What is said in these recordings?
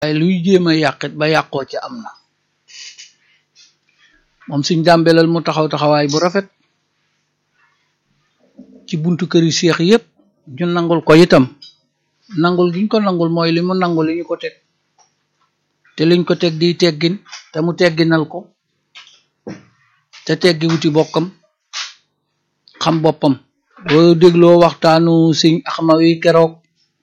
waaye luy jéem a yàqit ba yàqoo ci am na moom suñ dàmbelal mu taxaw taxawaay bu rafet ci buntu këri seex yépp ñu nangul ko itam nangul giñ ko nangul mooy li mu nangul li ñu ko teg te liñ ko teg di teggin te mu tegginal ko te teggi wuti bokkam xam boppam boo dégloo waxtaanu siñ axma wi keroog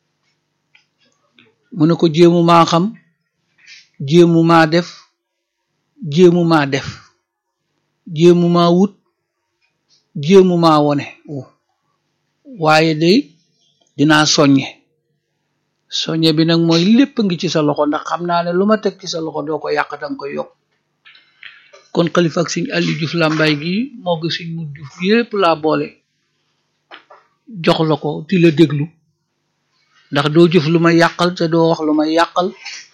mu ne ko jéemu maa xam jéemu maa def jéemu maa def jéemu maa wut jéemu maa wone waaye day dinaa soññe soññe bi nag mooy lépp ngi ci sa loxo ndax xam naa ne lu ma teg ci sa loxo doo ko yàq danga koy yokk kon xalifa ak siñ Aliou Diouf Lambaye gi moo gi siñ mu Diouf yépp laa boole jox la ko di la déglu ndax doo jëf lu ma yàqal te doo wax lu ma yàqal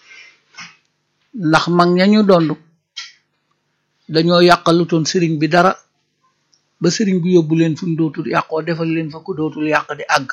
ndax mag ñañu dond dañoo yàqalutoon sëriñ bi dara ba sëriñ bi yóbbu leen fu ñu dootul yàqoo defal leen fa ku dootul yàq di àgg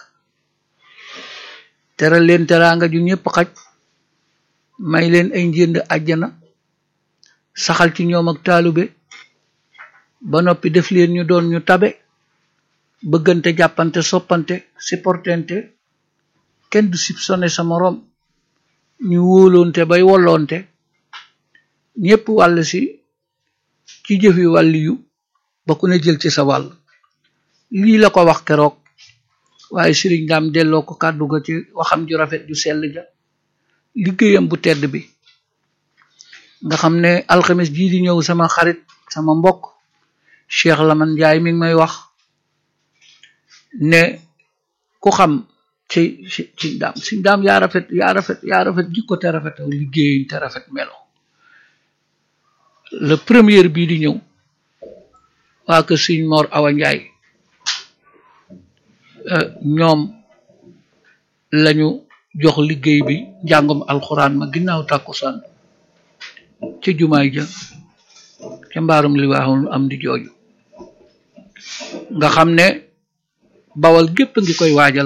teral leen teraanga ju ñépp xaj may leen ay njënd àjjana saxal ci ñoom ak taalube ba noppi def leen ñu doon ñu tabe bëggante jàppante soppante supportante kenn du sib sone sa moroom ñu wóoloonte bay wolloonte ñépp wàll si ci jëfi wàll yu ba ku ne jël ci sa wàll lii la ko wax keroog waaye sëriñ daam delloo ko kàddu ga ci waxam ju rafet ju sell ja liggéeyam bu tedd bi nga xam ne alxames jii di ñëw sama xarit sama mbokk Cheikh Laman Njaay mi ngi may wax ne ku xam ci ci ci daam si daam yaa rafet yaa rafet yaa rafet jikko te rafet liggéeyuñ te rafet melo le premier bii di ñëw waa kër Sëriñ Mor Awa Njaay ñoom lañu jox liggéey bi njàngum alxuraan ma ginnaaw tàkkusaan ca jumaay ja ca mbaarum li waaxul am di jooju nga xam ne bawal gépp ngi koy waajal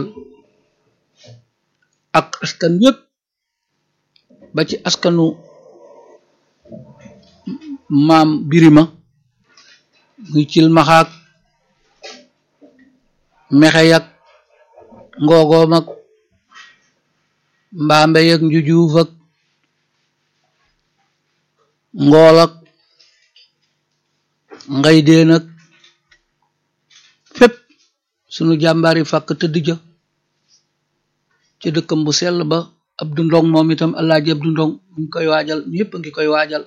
ak askan yépp ba ci askanu maam birima muy cil maxaak mexe yak ngoogoom ak mbaambe yak njujuuf ak ngool ak ngay deen ak fépp sunu jàmbaari fàkk tëdd ja ci dëkkam bu sell ba Abdu Ndong moom itam Alaaji Abdu Ndong mu ngi koy waajal ñépp ngi koy waajal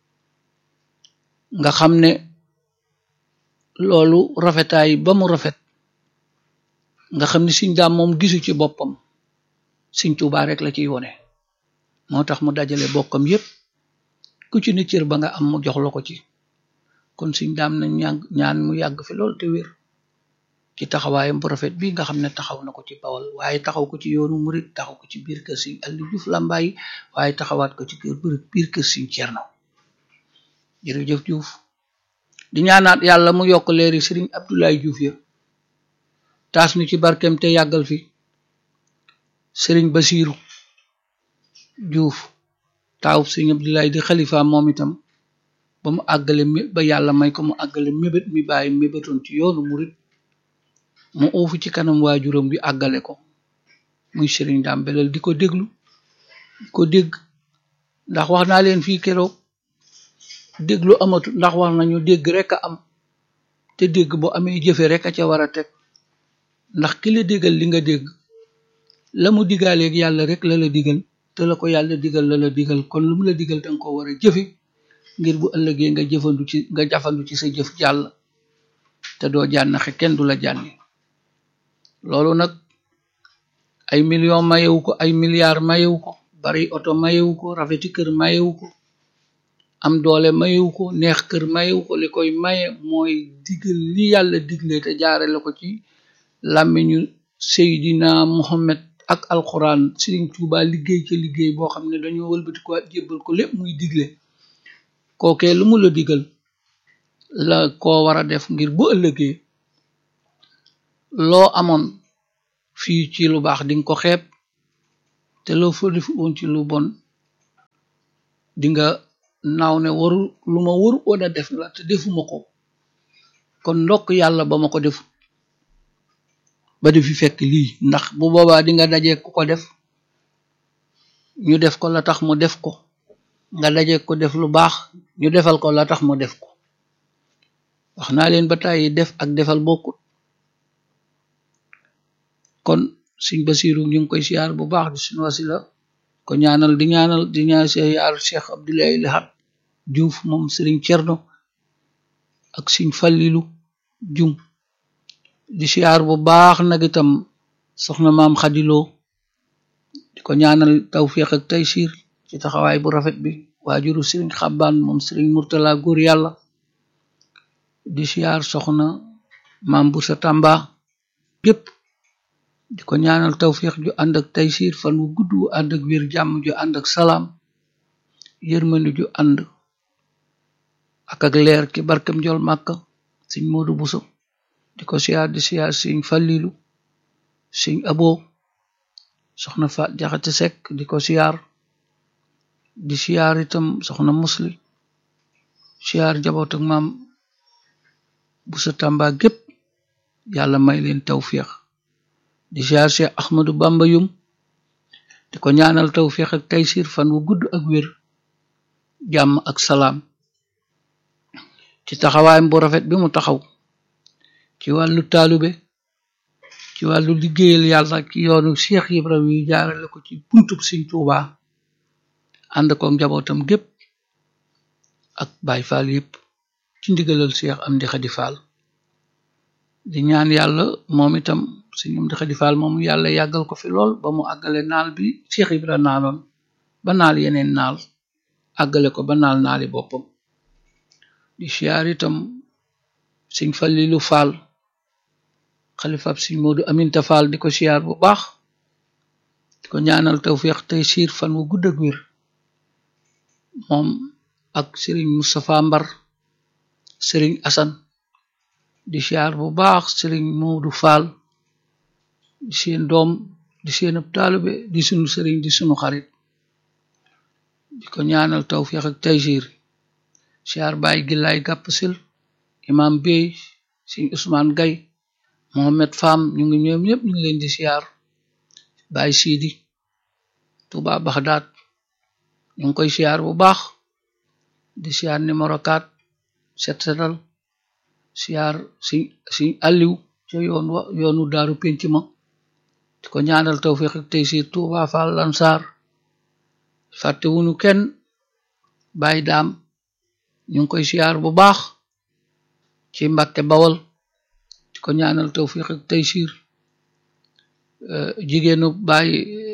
nga xam ne loolu rafetaay ba mu rafet nga xam ne Sëriñ Daam moom gisu ci boppam Sëriñ Tuubaa rek la ciy wone moo tax mu dajale bokkam yépp ku ci ne cër ba nga am mu jox la ko ci kon Sëriñ Daam na ñaan ñaan mu yàgg fi lool te wér ci taxawaayam bu rafet bi nga xam ne taxaw na ko ci Bawol waaye taxaw ko ci yoonu murit taxaw ko ci biir kër Sëriñ Aliou Diouf Lambaye waaye taxawaat ko ci kër biir kër Sëriñ Cerno jërëjëf Diouf di ñaanaat yàlla mu yokk leeri Sëriñ Abdoulaye Diouf ya taas nu ci barkem te yàggal fi Sëriñ Basiiru Diouf taawub Sëriñ Abdoulaye di xalifa moom itam ba mu àggale ba yàlla may ko mu àggale mébét mi bàyyi mébétoon ci yoonu murit mu uufu ci kanam waajuram bi àggale ko muy sëriñ daam belal di ko déglu di ko dégg ndax wax naa leen fii keroog déglu amatu ndax wax nañu dégg rek a am te dégg bu amee jëfe rek a ca war a teg ndax ki la déggal li nga dégg la mu digaaleeg yàlla rek la la digal te la ko yàlla digal la la digal kon lu mu la digal danga ko war a jëfe ngir bu ëllëgee nga jëfandu ci nga jafandu ci sa jëf jàll te doo jànnaxe kenn du la jànni loolu nag ay million mayewu ko ay milliards mayewu ko bari oto mayewu ko rafeti kër mayewu ko am doole mayewu ko neex kër mayewu ko li koy maye mooy digal li yàlla digle te jaare la ko ci làmmiñu Seydina Muhammad ak alquran Sëriñ Tuubaa liggéey ca liggéey boo xam ne dañoo wëlbati ko jébbal ko lépp muy digle kookee lu mu la digal la koo war a def ngir bu ëllëgee loo amoon fii ci lu baax dinga ko xeeb te loo fa def woon ci lu bon di nga naaw ne waru lu ma waru woon a def la te defuma ko kon ndokk yàlla ba ma ko def ba di fi fekk lii ndax bu boobaa di nga daje ku ko def ñu def ko la tax mu def ko nga daje ko def lu baax ñu defal ko la tax mu def ko wax naa leen ba tàyyi def ak defal bokkut kon Sëñ Basiru ñu ngi koy siyaar bu baax di suñu wasila ko ñaanal di ñaanal di ñaan siyaar Cheikh Abdoulaye Lahat Diouf moom Sëriñ Cerno ak Sëñ Fallilu Jum di siyaar bu baax nag itam soxna maam Xadiloo di ko ñaanal tawfiq ak taysiir ci taxawaay bu rafet bi waajuru Sëriñ Xabbaan moom Sëriñ Murtala góor yàlla di siyaar soxna maam bu sa Tamba gépp di ko ñaanal tawfiq ju ànd ak taysiir fan wu gudd wu ànd ak wér jàmm ju ànd ak salaam yërmande ju ànd ak ak leer ki barkem jol màkka Sëñ Moodu Buso di ko siyaar di siyaar Sëñ Fallilu Sëñ Abo soxna Faat Jaxate Sekk di ko siyaar di siyaar itam soxna Musli siyaar jaboot ak maam bu sa Tamba gépp yàlla may leen tawfiq di siyaar Cheikh Ahmadu Bamba yum di ko ñaanal tawfiq ak taysir fan wu gudd ak wér jàmm ak salaam ci taxawaayam bu rafet bi mu taxaw ci wàllu taalube ci wàllu liggéeyal yàlla ci yoonu Cheikh Ibrahima yi jaarale ko ci buntub Sëñ Tuubaa ànd ko njabootam gépp ak Baay Faal yépp ci ndigalal Cheikh Amdi Xadi Faal di ñaan yàlla moom itam Sëñ Amdi Xadi Faal moom yàlla yàggal ko fi lool ba mu àggale naal bi Cheikh Ibra naaloon ba naal yeneen naal àggale ko ba naal naali boppam di siyaar itam Sëñ Fallilu Faal xalifab Sëñ Moodu Aminta Faal di ko siyaar bu baax di ko ñaanal tawfiq tey siir fan wu gudd ak wér moom ak Sëriñ Mustapha Mbar Sëriñ Asan di siyaar bu baax Sëriñ Moodu Faal di seen doom di seen ab taalibe di sunu sëriñ di sunu xarit di ko ñaanal tawfiq ak taysiir siyaar Baay Gillaay Gàpp Sil Imam Bey Sëñ Usmaan Gay Mohamed Fam ñu ngi ñoom ñëpp ñu ngi leen di siyaar Baay Siidi Tuuba Baxdaad ñu ngi koy siyaar bu baax di siyaar numéro 4 set setal siyaar si si Aliw ca yoon wa yoonu daaru pénc ma di ko ñaanal tawfiq ak taysiir Tuuba Faal Lansar fàtte wuñu kenn Baay Daam ñu ngi koy siyaar bu baax ci Mbàkke Bawol di ko ñaanal tawfiq ak taysiir jigéenu baay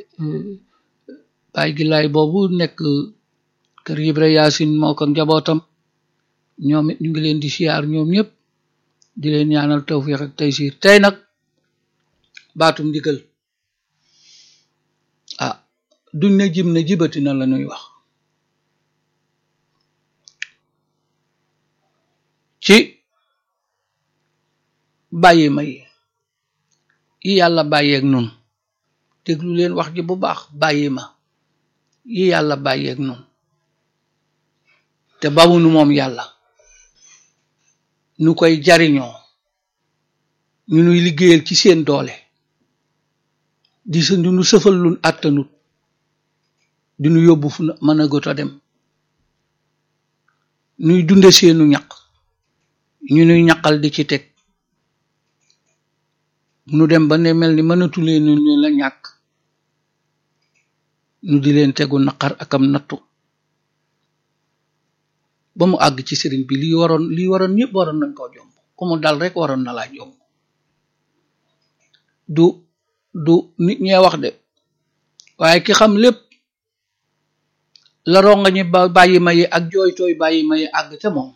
baay gilaay boobu nekk kër Ibra Yaasin moo ko njabootam ñoom it ñu ngi leen di siyaar ñoom ñëpp di leen ñaanal tawfiq ak taysiir tey nag baatum ndigal ah duñ ne jib na jibati na la ñuy wax ci bàyyi ma yi yi yàlla bàyyeeg nun déglu leen wax ji bu baax bàyyi ma yi yàlla bàyyeeg nun te bawunu moom yàlla nu koy jariñoo ñu nuy liggéeyal ci seen doole di sa di nu sëfal lun àttanut di nu yóbbu fu mën a got a dem nuy dunde seenu ñaq ñu nuy ñaqal di ci teg nu dem ba ne mel ni mënatulee nu ñu la ñàkk nu di leen tegu naqar akam nattu ba mu àgg ci sëriñ bi lii waroon lii waroon ñëpp waroon nañ koo jomb ku mu dal rek waroon na laa jomb du du nit ñee wax de waaye ki xam lépp la ronga ñi ba bàyyi ma yi ak jooy tooy bàyyi ma yi àgg ca moom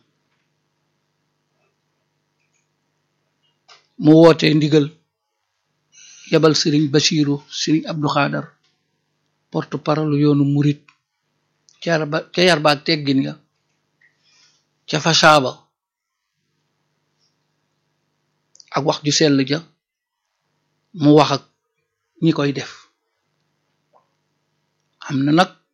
mu wootee ndigal yebal sëriñ Basiiru sëriñ Abdu Xaadar porte parole yoonu murit ca yarba ca yarbaak teggin ya ca fasaaba ak wax ju sell ja mu wax ak ñi koy def am na nag